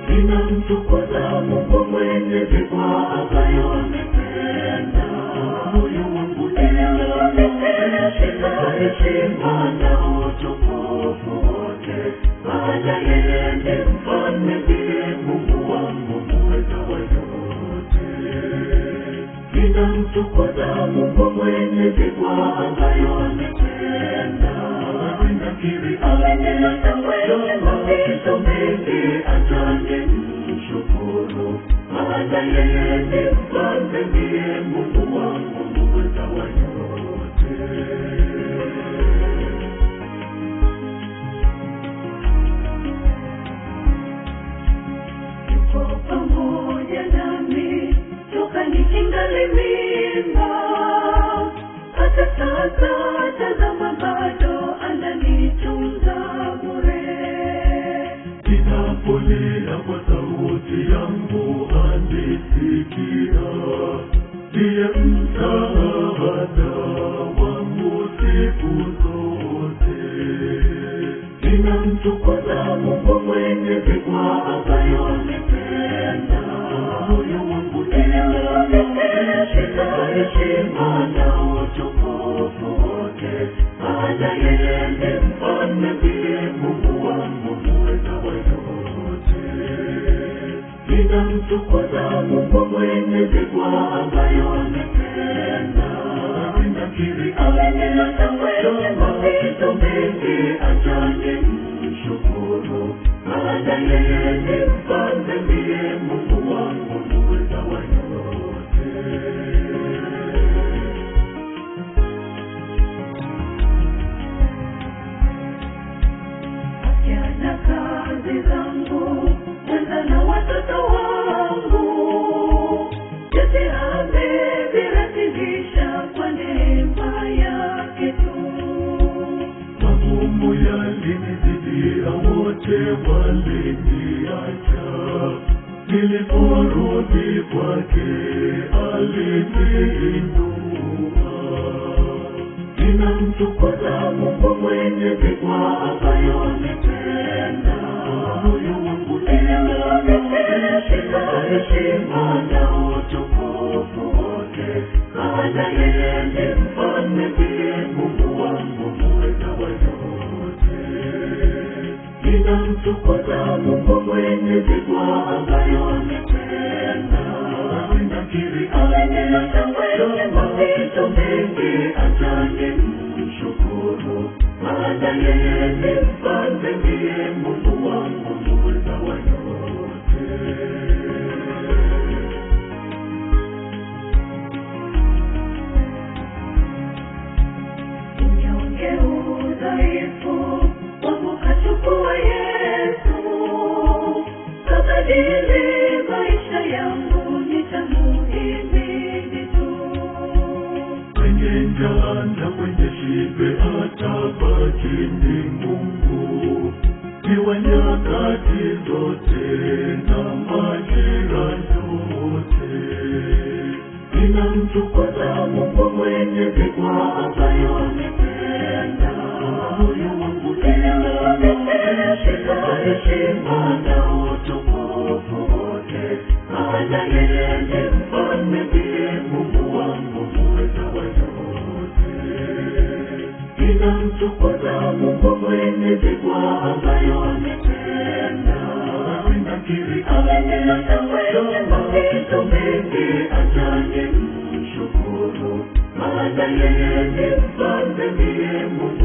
ninamtukuza Mungu Mwenyezi kwa ambayo ametenda. Moyo wangu inamshika heshima na utukufu wote, maana yeye ni mfalme, ndiye Mungu wangu muweza wa yote. Ninamtukuza Mungu Mwenyezi kwa ambayo ametenda. Ninakiri ametenda wema, mapito mengi, acha nimshukuru, maana yeye ni mfalme, ndiye Mungu wangu muweza wa yote. yuko pamoja nami toka nikingali mimba. Hata sasa tazama, bado ananitunza bure. Ninapolia kwa sauti yangu anisikia, ndiye msaada wangu siku zote ninamtukuza Mungu Mwenyezi kwa ambayo ametenda. Moyo wangu inamshika heshima na utukufu wote, maana yeye ni mfalme, ndiye Mungu wangu muweza wa yote. Ninamtukuza Mungu Mwenyezi kwa ambayo ametenda. Ninakiri ametenda wema, mapito mengi, acha nimshukuru, maana yeye ni mfalme, ndiye Mungu wangu muweza wa yote. afya na kazi zangu, kwanza na watoto wangu, yote ameviratibisha kwa neema yake tu. Magumu yalinizidia, wote waliniacha, niliporudi kwake aliniinua ninamtukuza Mungu Mwenyezi kwa ambayo ametenda. Moyo wangu inamshika heshima na utukufu wote, maana yeye ni mfalme, ndiye Mungu wangu muweza wa yote. Ninamtukuza Mungu Mwenyezi kwa ambayo ametenda. Ninakiri ametenda wema, mapito mengi, acha nimshukuru, maana yeye ni mfalme, ndiye Mungu wangu muweza wa yote. unyonge udhaifu wangu kachukua Yesu, kabadili maisha yangu, nitamuhimidi tu. Kwenye njaa na kwenye shibe atabaki ni Mungu, iwe nyakati zote na majira yote ninamtukuza Mungu Mwenyezi kwa ambayo ametenda. Moyo wangu inamshika heshima na utukufu wote, maana yeye ni mfalme, ndiye Mungu wangu muweza wa yote. Ninamtukuza Mungu Mwenyezi kwa ambayo ametenda. Ninakiri ametenda wema, mapito mengi, acha nimshukuru, maana yeye ni mfalme, ndiye Mungu